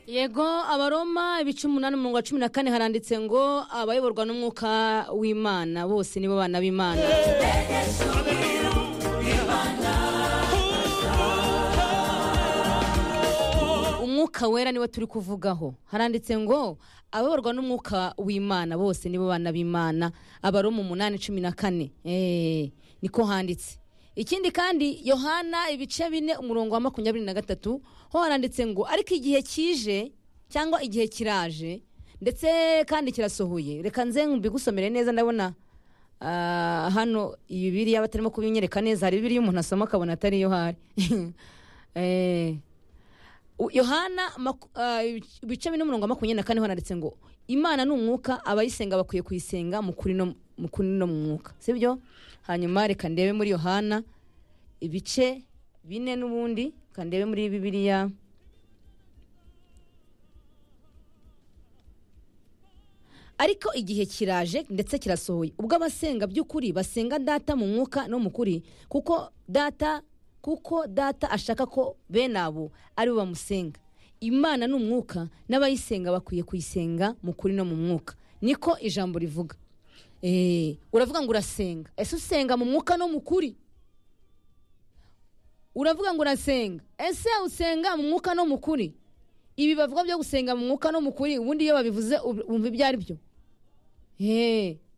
yego abaroma ibice umunani umurongo wa cumi na kane haranditse ngo abayoborwa n'umwuka w'imana bose nibo bana b'imana umwuka wera niwe turi kuvugaho haranditse ngo abayoborwa n'umwuka w'imana bose nibo bana b'imana abaroma umunani cumi na kane Eh, niko handitse ikindi kandi yohana ibice bine umurongo wa makumyabiri na gatatu ho haranditse ngo ariko igihe kije cyangwa igihe kiraje ndetse kandi kirasohoye reka nze mbigusomere neza ndabona ah, hano iyi biriya batarimo kubinyereka neza hari biriya umuntu asoma akabona atari yo hari Eh, U- yohana maku- ah, ibic- ibice bine umurongo wa makumyabiri na kane ho handitse ngo imana ni umwuka abayisenga bakwiye kuyisenga mu kuri no mu kuri no mu mwuka sibyo hanyuma reka ndebe muri yohana ibice bine n'ubundi reka ndebe muri bibiliya ariko igihe kiraje ndetse kirasohoye ubwo abasenga by'ukuri basenga data mu mwuka no mu kuri kuko data kuko data ashaka ko bene abo ari bo bamusenga imana ni umwuka n'abayisenga bakwiye kuyisenga mu kuri no mu mwuka niko ijambo rivuga Eh, uravuga ngo urasenga ese usenga mu mwuka no mu kuri uravuga ngo urasenga ese usenga mu mwuka no mu kuri ibi bavuga byo gusenga mu mwuka no mu kuri ubundi iyo babivuze ub- wumva ibyo ari byo Hey,